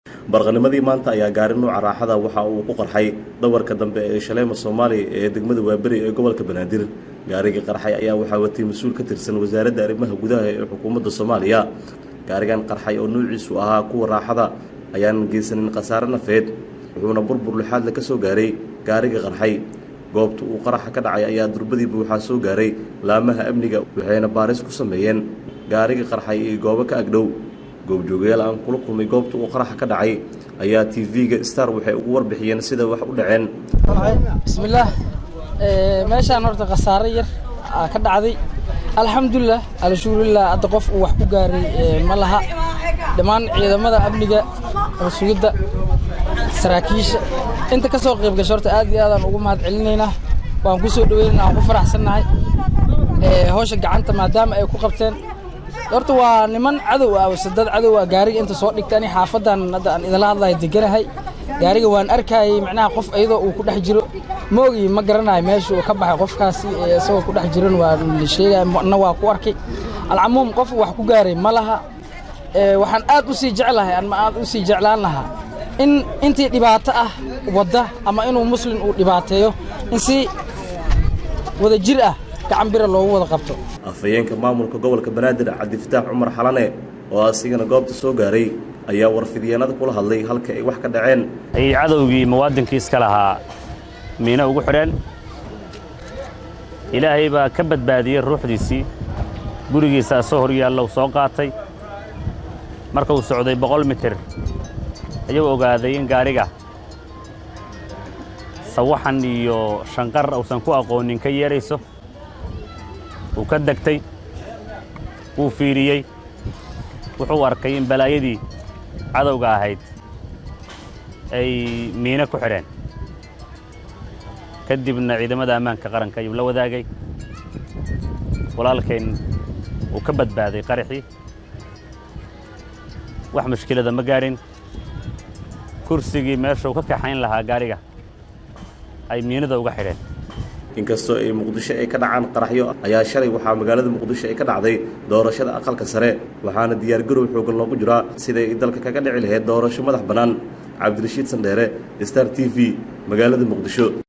barqanimadii maanta ayaa gaari nuuca raaxada waxa uu ku qarxay dhawarka dambe ee shaleema soomaaliya ee degmada waaberi ee gobolka banaadir gaarigii qarxay ayaa waxaa watay mas-uul ka tirsan wasaaradda arrimaha gudaha ee xukuumadda soomaaliya gaarigan qarxay oo nuuciisu ahaa kuwa raaxada ayaan geysanin khasaare nafeed wuxuuna burbur lixaadle ka soo gaaray gaarigii qarxay goobta uu qaraxa ka dhacay ayaa durbadiiba waxaa soo gaaray laamaha amniga waxayna baaris ku sameeyeen gaarigii qarxay iyo goobo ka agdhow goobjoogayaal aan kula kulmay goobta uu qaraxa ka dhacay ayaa t v-ga star waxay ugu warbixiyeen sida wax u dhaceen bismillaah meeshaan horta khasaare yar aa ka dhacday alxamdulilah alshukurilah hadda qof uu wax ku gaaray ma laha dhammaan ciidamada amniga sugidda saraakiisha inta ka soo qayb gasho horta aad iyo aadaan ugu mahad celinaynaa waan ku soo dhaweynayna waan ku faraxsannahay hawsha gacanta maadaama ay ku qabteen horta waa niman cadow ah mise dad cadow ah gaariga inta soo dhigta ani xaafadan hadda aan idinla hadlayo deganahay gaariga waan arkayay macnaha qof iyadoo uu ku dhex jiro ma ogi ma garanayo meesha uu ka baxay qofkaasi isagoo ku dhex jiran waa la sheegaya na waa ku arkay alcamuum qof wax ku gaaray ma laha waxaan aad u sii jeclahay ama aad u sii jeclaan lahaa in intii dhibaato ah wadda ama inuu muslin uu dhibaateeyo in si wada jir ah gacan bira loogu wada qabto afhayeenka maamulka gobolka banaadir cabdifataax cumar xalane oo asigana goobta soo gaaray ayaa warfidyeennada kula hadlay halka ay wax ka dhaceen ay cadowgii muwaadinkii iska lahaa miino ugu xidheen ilaahay baa ka badbaadiyey ruuxdiisii gurigiisaa soo hor yaallow soo qaatay marka uu socday boqol mitir ayuu ogaaday in gaariga sawaxan iyo shanqar uusan ku aqoonin ka yeedhayso wuu ka degtay wuu fiiriyey wuxuu arkay in balaayadii cadowga ahayd ay miino ku xidheen ka dibna ciidamada ammaanka qaranka ayuu la wadaagay walaalkayn uu ka badbaaday qaraxii wax mushkilada ma gaadhin kursigii meesha uu ka kaxayn lahaa gaariga ay miinada uga xidheen inkastoo ay muqdisho ay ka dhacaan qaraxyo ayaa shalay waxaa magaalada muqdisho ay ka dhacday doorashada aqalka sare waxaana diyaargarow xoogan loogu jiraa siday dalka kaga dhici lahayd doorasho madax bannaan cabdirashiid sandheere star t v magaalada muqdisho